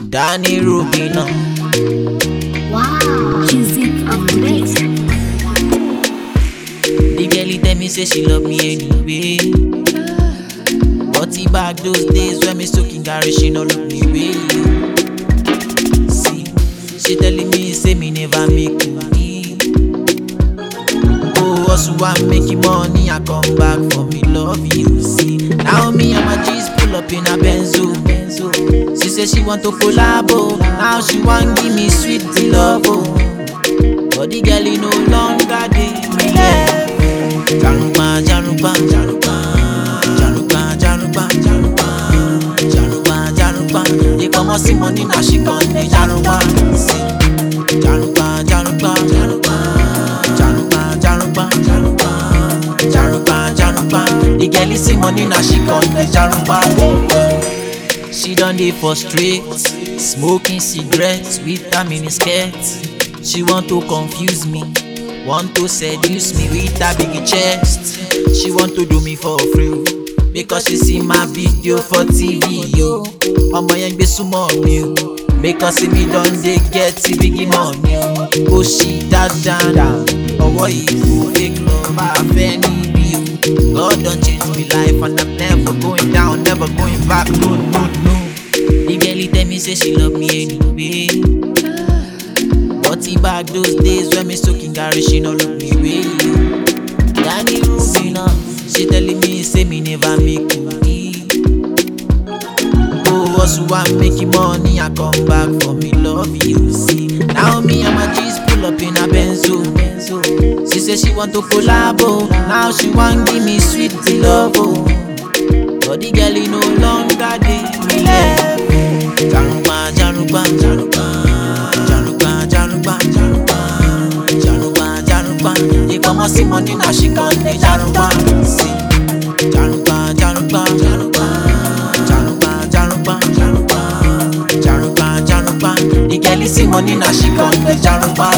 Danny Rubina. Wow, music of the mix. The girl tell me say she love me anyway. But he back those days when me soaking Gary, she no look me way. See, she telling me say me never make money. Oh, also I'm making money, I come back for me love you. See, now me and my G's pull up in a Benzo. Benzo. She say she want to collabo, now she want give me sweet love. Oh. But the girl he no longer dey me love. Jarupa, jarupa, jarupa, jarupa, jarupa, jarupa, jarupa, jarupa. They come and see money now she come dey jarupa. See, jarupa, jarupa, jarupa, jarupa, jarupa, jarupa, jarupa, jarupa. The girl is see money now she come dey jarupa. She done dey for street, smoking cigarettes with her mini skirt. She want to confuse me, want to seduce me with her big chest. She want to do me for free because she see my video for TV yo. Ọmọ yẹn gbé súnmọ́ mi o, because mi don dey get big money o. Ó ṣì dáadáa, ọwọ́ ìlú fake love àfẹ́ níbí o. God don change my life and I'm never going down, never going back, no, no, no. The girl tell me say she love me anyway. But he back those days when me soaking Gary, she no look me way. Danny Rubina, she telling me say me never make money. Oh, also I'm making money, I come back for me love you. See, now me and my G's pull up in a Benzo. Benzo. She say she want to collabo, now she want give me sweet love. Oh. But the girl he no longer dey me love. Jarupa, jarupa, jarupa, jarupa, jarupa, jarupa, jarupa, jarupa. They come and see money now she come dey jarupa. See, jarupa, jarupa, jarupa, jarupa, jarupa, jarupa, jarupa, jarupa. The girl is see money now she come dey jarupa.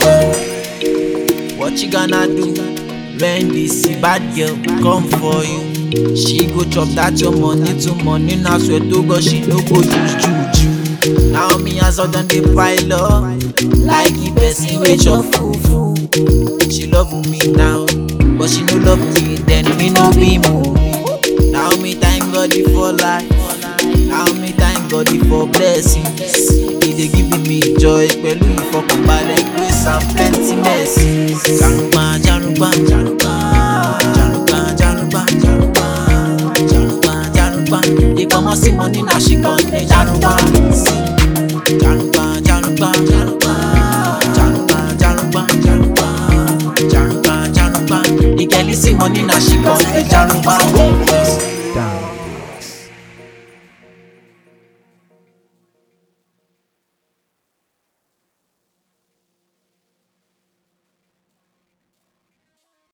What you gonna do when this bad girl come for you? She go chop that your money to money now swear to God she no go use juju. Now me as done dey pile up like the person wey chop fufu. She love me now, but she no love me then me no be movie. Now me thank God for life, now me thank God for blessings. He dey give me joy pẹ̀lú ìfọkànbalẹ̀ grace and plenty mercy. Jarupa, jarupa, jarupa, jarupa, jarupa, jarupa, jarupa, jarupa. They come and see money now she come dey jarupa. See, jarupa, jarupa, jarupa, jarupa, jarupa, jarupa, jarupa, jarupa. The girl is see money now she come dey jarupa. Down.